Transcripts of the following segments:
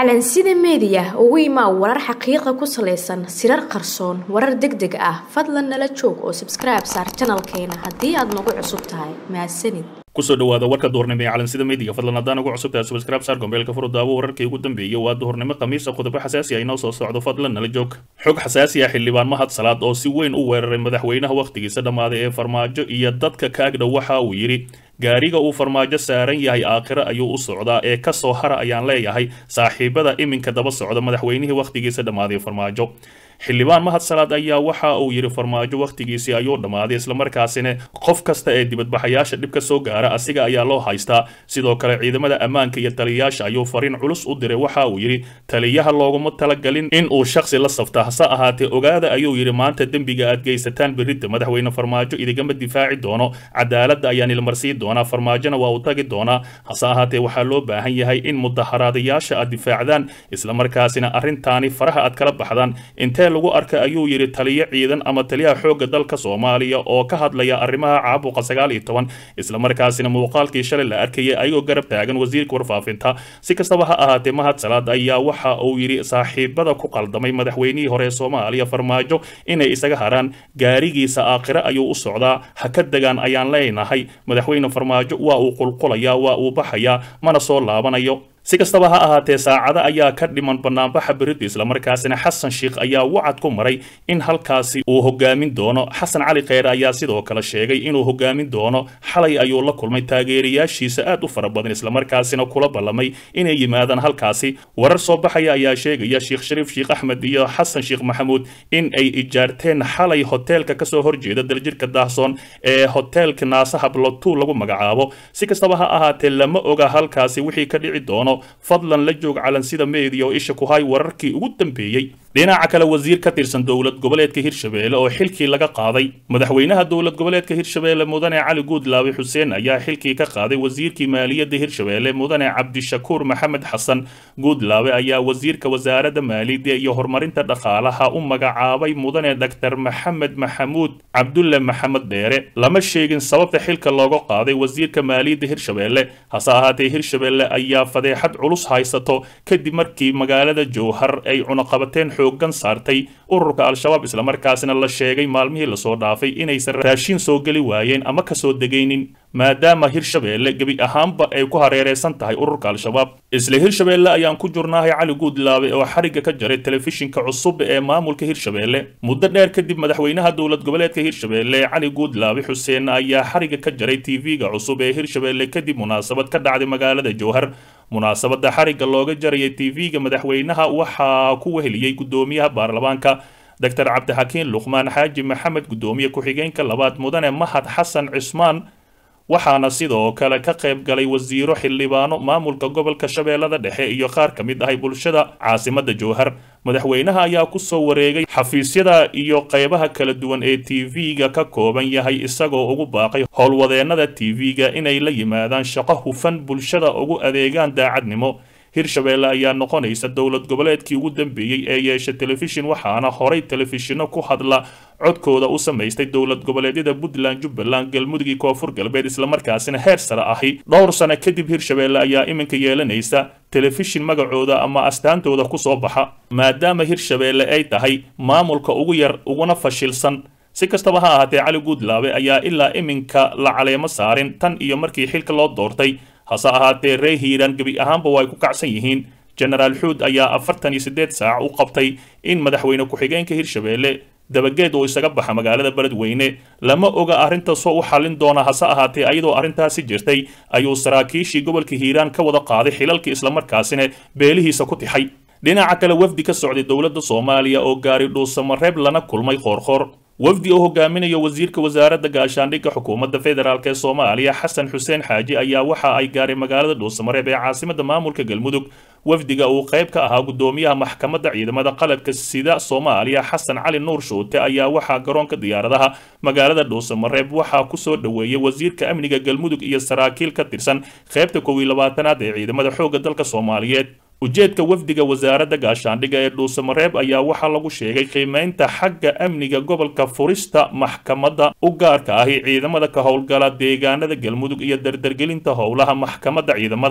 calansida meediya ugu imaa warar xaqiiqa ku salaysan sirar qarsoon warar deg deg ah fadlan nala joog oo sabskribe saar janalkeena haddii aad nagu cusub tahay mahadsanid kusoo dhawaada warka duhurnimo ee calansida meediga fadlan haddaan ugu cusub tahay subscribe saar gombeelka furudaawo wararkii ugu dambeeyey waa duhurnimo khamiisa qodobo xasaasi ah inoo soo socdo fadlan nala joog xog xasaasi ah xildhibaan mahad salaad oo si weyn u weeraray madaxweynaha wakhtigiisa dhammaaday ee farmaajo iyo dadka kaagdhow waxa uu yidhi gaariga uu farmaajo saaran yahay aakhiro ayuu u socdaa ee ka soo hara ayaan leeyahay saaxiibada iminka daba socda madaxweynihii wakhtigiisa dhammaaday farmaajo xildhibaan mahad salaad ayaa waxa uu yidhi farmaajo wakhtigiisii ayuu dhammaaday islamarkaasina qof kasta ee dibadbaxayaasha dhib ka soo gaara asiga ayaa loo haystaa sidoo kale ciidamada ammaanka iyo taliyayaasha ayuu fariin culus u diray waxa uu yidhi taliyaha looguma talagalin in uu shakhsi la safta hase ahaatee ogaada ayuu yidhi maanta dembiga aad geysataan berridda madaxweyne farmaajo idigama difaaci doono cadaaladda ayaan ilmarsii doonaa farmaajona waa uu tagi doonaa hase ahaatee waxaa loo baahan yahay in mudaharaadayaasha aad difaacdaan islamarkaasina arrintaani faraha aad kala baxdaan intee lagu arkay ayuu yidhi taliyo ciidan ama taliyaha xoogga dalka soomaaliya oo ka hadlaya arrimaha caabuqa sagaal iyo toban islamarkaasina muuqaalkii shalay la arkayay ayagoo garab taagan wasiirka warfaafinta si kastaba ha ahaatee mahad salaad ayaa waxa uu yidhi saaxiibada ku qaldamay madaxweynihii hore ee soomaaliya farmaajo inay isaga haraan gaarigiisa aakhire ayuu u socdaa ha ka degaan ayaan leenahay madaxweyne farmaajo waa uu qulqulayaa waa uu baxayaa mana soo laabanayo si kastaba ha ahaatee saacada ayaa ka dhiman banaanbaxa berida islamarkaasina xasan sheikh ayaa wacad ku maray in halkaasi uu hogaamin doono xasan cali kheyre ayaa sidoo kale sheegay inuu hogaamin doono xalay ayuu la kulmay taageerayaashiisa aad u fara badan islamarkaasina kula ballamay inay yimaadaan halkaasi warar soo baxaya ayaa sheegaya sheekh shariif sheekh axmed iyo xasan sheekh maxamuud in ay ijaarteen xalay hoteelka kasoo horjeeda daljirka daahsoon ee hoteelka naasaha blotu lagu magacaabo si kastaba ha ahaatee lama oga halkaasi wixii ka dhici doono fadlan la joog calansida meediya oo isha ku hay wararkii ugu dambeeyey dhinaca kale wasiir ka tirsan dowlad goboleedka hirshabeelle oo xilkii laga qaaday madaxweynaha dowlad goboleedka hirshabeelle mudane cali guudlaabe xuseen ayaa xilkii ka qaaday wasiirkii maaliyadda hirshabeelle mudane cabdishakuur maxamed xasan guudlaabe ayaa wasiirka wasaaradda maaliyadda iyo horumarinta dhaqaalaha u magacaabay mudane dhaktar maxamed maxamuud cabdulle maxamed dheere lama sheegin sababta xilka looga qaaday wasiirka maaliyadda hirshabeelle hase ahaatee hirshabeelle ayaa fadeexad culus haysato kadib markii magaalada jowhar ay cunaqabateen xoogan saartay ururka al-shabaab islamarkaasina la sheegay maalmihii lasoo dhaafay inaysan raashin soo geli waayeen ama kasoo degaynin maadaama hirshabeelle gebi ahaanba ay ku hareereysan tahay ururka al-shabaab isla hirshabeelle ayaan ku jurnahay cali guudlaabe oo xarigga ka jaray telefishinka cusub ee maamulka hirshabeelle muddo dheer kadib madaxweynaha dowlad goboleedka hirshabeelle cali guudlaabe xuseen ayaa xarigga ka jaray tv-ga cusub ee hirshabeelle kadib munaasabad ka dhacday magaalada jowhar munaasabada xarigga looga jarayay tv-ga madaxweynaha waxaa ku weheliyey guddoomiyaha baarlamaanka doctor cabdixakiin luqmaan xaaji maxamed guddoomiye ku-xigeenka labaad mudane mahad xasan cismaan waxaana sidoo kale ka qayb galay wasiiro xildhibaano maamulka gobolka shabeellada dhexe iyo qaar ka mid ahay bulshada caasimada jowhar madaxweynaha ayaa kusoo wareegay xafiisyada iyo qaybaha kala duwan ee tv-ga ka kooban yahay isagoo ugu baaqay howlwadeennada tv-ga inay la yimaadaan shaqo hufan bulshada ugu adeegaan daacadnimo hirshabeelle ayaa noqonaysa dowlad goboleedkii ugu dambeeyey ee yeesha telefishin waxaana horay telefishinno ku hadla codkooda u samaystay dowlad goboleedyada puntland jubbaland galmudug iyo koonfur galbeed islamarkaasina heer sare ahi dhowr sano kadib hirshabeelle ayaa iminka yeelanaysa telefishin magacooda ama astaantooda kusoo baxa maadaama hirshabeelle ay tahay maamulka ugu yar uguna fashilsan si kastaba ha ahaatee cali guudlaabe ayaa ilaa iminka la caleemo saarin tan iyo markii xilka loo doortay hase ahaatee ree hiiraan gebi ahaanba waa ay ku kacsan yihiin genaraal xuud ayaa afartan iyo siddeed saac u qabtay in madaxweyne ku-xigeenka hirshabeelle dabageed uu isaga baxa magaalada beledweyne lama oga arrintaasoo u xallin doona hase ahaatee ayadoo arrintaasi jirtay ayuu saraakiishii gobolka hiiraan ka wada qaaday xilalkii islamarkaasina beelihiisa ku tixay dhinaca kale wafdi ka socday dowladda soomaaliya oo gaari dhuusamareeb lana kulmay qoorqoor wafdi oo hogaaminayo wasiirka wasaaradda gaashaandhigga xukuumadda federaalk ee soomaaliya xasan xuseen xaaji ayaa waxa ay gaaray magaalada dhuusamareeb ee caasimada maamulka galmudug wafdiga uu qayb ka ahaa guddoomiyaha maxkamadda ciidamada qalabka sida soomaaliya xasan cali nuur shuute ayaa waxaa garoonka diyaaradaha magaalada dhuusamareeb waxaa kusoo dhoweeyey wasiirka amniga galmudug iyo saraakiil ka tirsan qaybta kow iyo labaatanaad ee ciidamada xoogga dalka soomaaliyeed ujeedka wafdiga wasaaradda gaashaandhigga ee dhuusamareeb ayaa waxaa lagu sheegay qiimeynta xagga amniga gobolka furista maxkamadda u gaarka ahi ciidamada ka howlgala deegaanada galmudug iyo dardargelinta howlaha maxkamadda ciidamada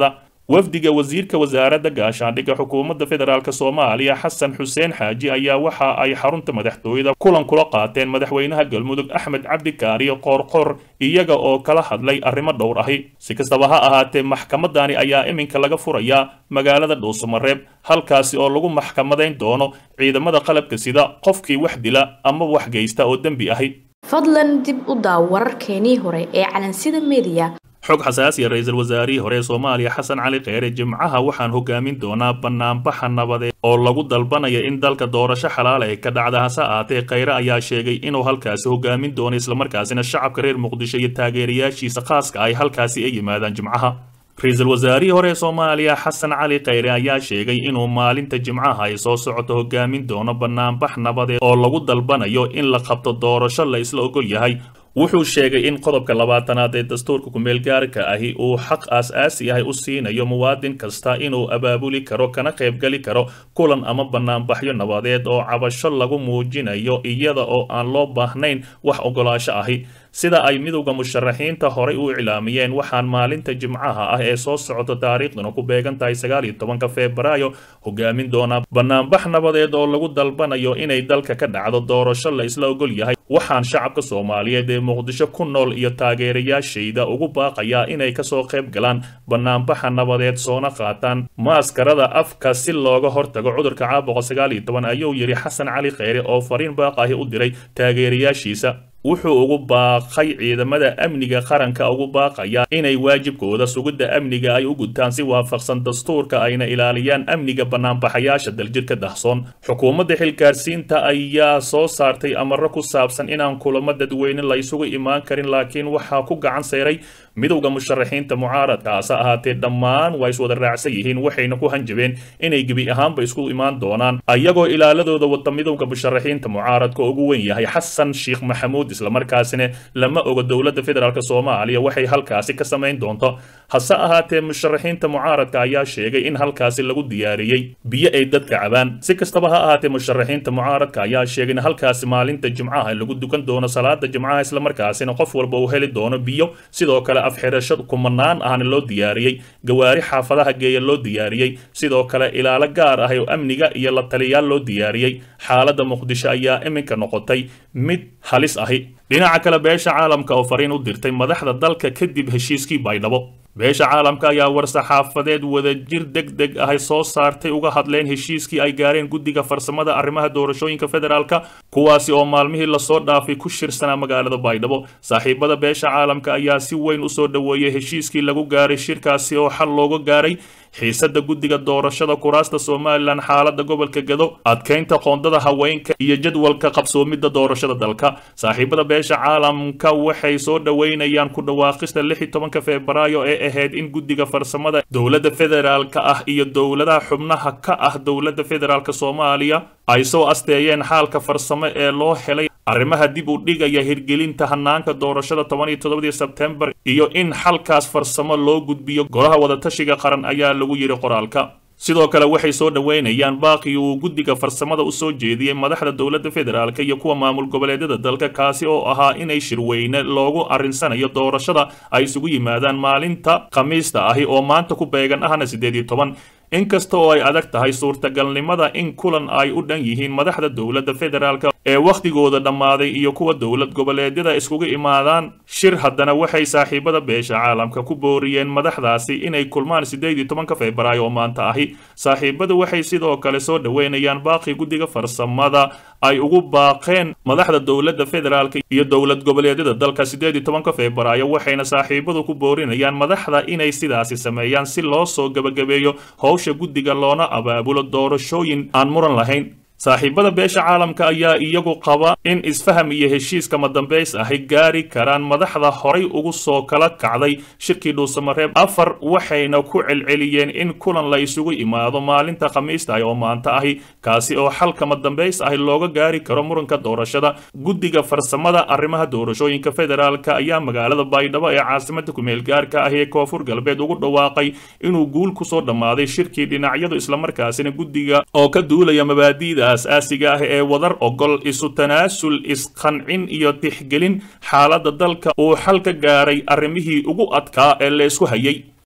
wafdiga wasiirka wasaaradda gaashaandhigga xukuumadda federaalk soomaaliya xasan xuseen xaaji ayaa waxa ay xarunta madaxtooyada kulan kula qaateen madaxweynaha galmudug axmed cabdi kaariyo qoorqoor iyaga oo kala hadlay arrimo dhowr ahi si kastaba ha ahaatee maxkamadani ayaa iminka laga furayaa magaalada dhuusamareeb halkaasi oo lagu maxkamadayn doono ciidamada qalabka sida qofkii wax dila ama wax geysta oo dembi ahi fadlan dib u daaw wararkeenii hore ee calansida mediya xog xasaasiya ra-iisul wasaarihii hore ee soomaaliya xasan cali kheyre jimcaha waxaan hogaamin doonaa banaanbaxa nabadeed oo lagu dalbanaya in dalka doorasho xalaal ay ka dhacda hase ahaatee kheyre ayaa sheegay inuu halkaasi hogaamin doono islamarkaasina shacabka reer muqdisho iyo taageerayaashiisa khaaska ay halkaasi ay yimaadaan jimcaha ra-iisul wasaarihii hore ee soomaaliya xasan cali kheyre ayaa sheegay inuu maalinta jimcaha ay soo socoto hogaamin doono banaanbax nabadeed oo lagu dalbanayo in la qabto doorasho la isla ogol yahay wuxuu sheegay in qodobka labaatanaad ee dastuurka ku-meelgaarka ahi uu xaq aas-aasi ahi u siinayo muwaadin kasta inuu abaabuli karo kana qaybgeli karo kulan ama banaanbaxyo nabadeed oo cabasho lagu muujinayo iyada oo aan loo baahnayn wax ogolaasho ahi sida ay midowda musharaxiinta horay u iclaamiyeen waxaan maalinta jimcaha ah ee soo socota taariikhduna ku beegan tahay sagaal iyo tobanka febraayo hogaamin doonaa banaanbax nabadeed oo lagu dalbanayo inay dalka ka dhacdo doorasho la isla ogol yahay waxaan shacabka soomaaliyeed ee muqdisho ku nool iyo taageerayaashayda ugu baaqayaa inay kasoo qayb galaan banaanbaxa nabadeed soona qaataan maaskarada afka si looga hortago cudurka caabuqa sagaal iyo toban ayuu yidhi xasan cali kheyre oo fariin baaqahi u diray taageerayaashiisa wuxuu ugu baaqay ciidamada amniga qaranka ugu baaqaya inay waajibkooda sugidda amniga ay u gutaan si waafaqsan dastuurka ayna ilaaliyaan amniga banaanbaxayaasha daljirka dahsoon xukuumadda xilgaarsiinta ayaa soo saartay amaro ku saabsan inaan kulamo dadweyne la isugu imaan karin laakiin waxaa ku gacan sayray midowda musharaxiinta mucaaradka hase ahaatee dhammaan waa iswada raacsan yihiin waxayna ku hanjabeen inay gebi ahaanba isku imaan doonaan ayagoo ilaaladooda wata midowda musharaxiinta mucaaradka ugu weyn yahay xasan sheekh maxamuud islamarkaasina lama oga dowladda federaalk soomaaliya waxay halkaasi ka samayn doonto hase ahaatee musharaxiinta mucaaradka ayaa sheegay in halkaasi lagu diyaariyey biyo ay dadka cabaan si kastaba ha ahaatee musharaxiinta mucaaradka ayaa sheegay in halkaasi maalinta jimcaha lagu dukan doono salaada jimcaha islamarkaasina qof walba uu heli doono biyo sidoo kale afxirasho kumanaan ahna loo diyaariyey gawaari xaafadaha geeya loo diyaariyey sidoo kale ilaalo gaar ah oo amniga iyo la taliyaal loo diyaariyey xaaladda muqdisho ayaa iminka noqotay mid halis ahi dhinaca kale beesha caalamka oo fariin u dirtay madaxda dalka kadib heshiiskii baydhabo beesha caalamka ayaa war-saxaafadeed wadajir deg deg ahay soo saartay uga hadleen heshiiskii ay gaareen guddiga farsamada arrimaha doorashooyinka federaalka kuwaasi oo maalmihii lasoo dhaafay ku shirsanaa magaalada baydhabo saaxiibada beesha caalamka ayaa si weyn usoo dhoweeyey heshiiskii lagu gaaray shirkaasi oo xal looga gaaray xiisada guddiga doorashada kuraasta somalilan xaalada gobolka gado adkeynta qoondada haweenka iyo jadwalka qabsoomidda doorashada dalka saaxiibada beesha caalamka waxay soo dhoweynayaan ku dhawaaqista lix iyo tobanka febraayo ee ahayd in guddiga farsamada dowladda federaalka ah iyo dowladaha xubnaha ka ah dowladda federaalk soomaaliya ay soo asteeyeen xaalka farsamo ee loo helay arrimaha dib u dhigaya hirgelinta hanaanka doorashada toban iyo toddobadii sebtembar iyo in xalkaas farsamo loo gudbiyo golaha wadatashiga qaran ayaa lagu yidhi qoraalka sidoo kale waxay soo dhoweynayaan baaqii uu guddiga farsamada u soo jeediyey madaxda dowladda federaalk iyo kuwa maamul goboleedyada dalka kaasi oo ahaa inay shirweyne loogu arrinsanayo doorashada ay isugu yimaadaan maalinta khamiista ahi oo maanta ku beegan ahna siddeed iyo toban inkasta oo ay adag tahay suurtagalnimada in kulan ay u dhan yihiin madaxda dowladda federaalk ee wakhtigooda dhammaaday iyo kuwa dowlad goboleedyada iskugu imaadaan shir haddana waxay saaxiibada beesha caalamka ku booriyeen madaxdaasi inay kulmaan siddeed iyo tobanka febraayo oo maanta ahi saaxiibadu waxay sidoo kale soo dhoweynayaan baaqii guddiga farsamada ay ugu baaqeen madaxda dowladda federaalk iyo dowlad goboleedyada dalka siddeed iyo tobanka febraayo waxayna saaxiibadu ku boorinayaan madaxda inay sidaasi sameeyaan si loo soo gebagabeeyo howsha guddiga loona abaabulo doorashooyin aan muran lahayn saaxiibada beesha caalamka ayaa iyagu qaba in isfaham iyo heshiiska madambays ahi gaari karaan madaxda horay ugu soo kala kacday shirkii dhuusamareeb afar waxayna ku celceliyeen in kulan la isugu imaado maalinta khamiista ah oo maanta ahi kaasi oo xalka madambays ahi looga gaari karo muranka doorashada guddiga farsamada arrimaha doorashooyinka federaalka ayaa magaalada baydhabo ee caasimada kumeelgaarka ahi ee koonfur galbeed ugu dhawaaqay inuu guul kusoo dhammaaday shirkii dhinacyadu islamarkaasina guddiga oo ka duulaya mabaadi'da aas-aasiga ah ee wadar ogol isu tanaasul isqancin iyo tixgelin xaaladda dalka uu xal ka gaaray arrimihii ugu adkaa ee la isku hayay